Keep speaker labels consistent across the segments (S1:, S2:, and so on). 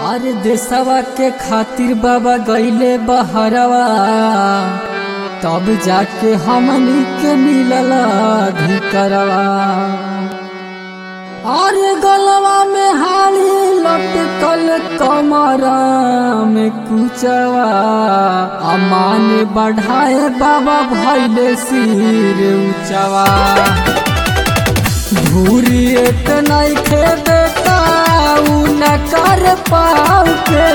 S1: अरे देशवा के खातिर बाबा गईले बहरवा तब जाके हमनी के मिलल अधिकरवा अरे गलवा में हाली लटकल कमरा में कुचवा अमान बढ़ाए बाबा भैले सिर ऊंचवा धूरी एक नहीं खे बेटा उ न कर पाओ के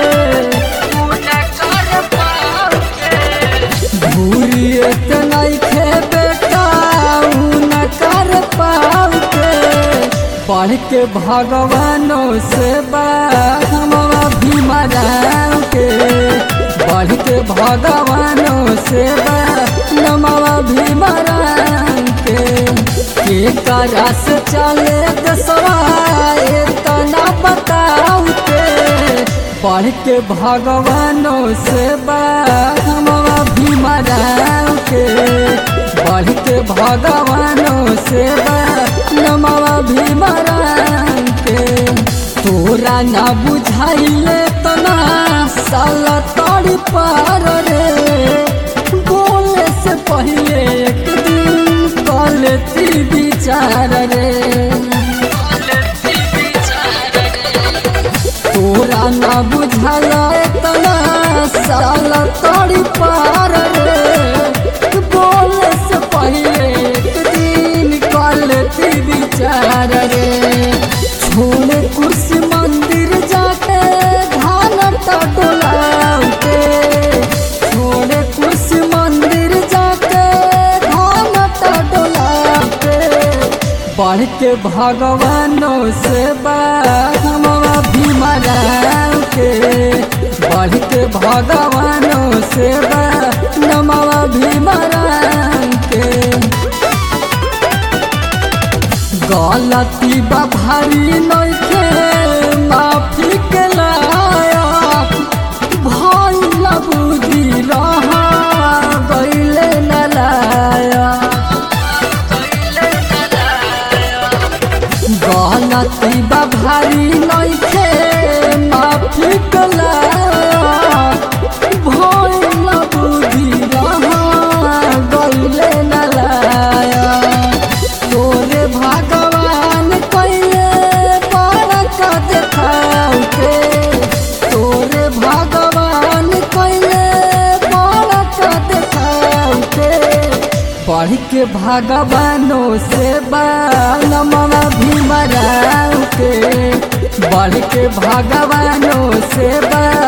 S1: धूरी एक नहीं खे बेटा उ न कर पाओ के पढ़ के भगवानों से बाबा भी मराओ के पढ़ के भगवानों से नमवा भी मराओ के के करस चले दसवा तना बताऊ के पढ़ के भगवानों से बाबा भी मराऊ के पढ़ के भगवानों से नमवा भी मराऊ के तोरा ना बुझाइले तना साला तड़ी पार रे बोले से पहले एक दिन कलती विचार रे तोरा ना बुझल तना साल तड़ी पार रे बोले से पहले एक दिन कलती विचार रे छोड़े कुर्सी मंदिर जाके धान टोलाउते छोड़े कुर्सी मंदिर जाके धान टोलाउते बढ़ के भगवानों से बाबा भी मराऊ के बढ़ के भगवानों से नमवा भी मराऊ के गलती बा भारी नइखे माफी के लायक भइल बुद्धि रहा गइले न लायक गलती बा भारी नइखे माफी के लायक भइल बुद्धि रहा गइले न लायक तोरे भगवान कैले बड़का देखाऊ के तोरे भगवान कैले बड़का देखाऊ के पढ़ के भगवानों से बालमवा भी मराऊ के बढ़ के भगवानों से बा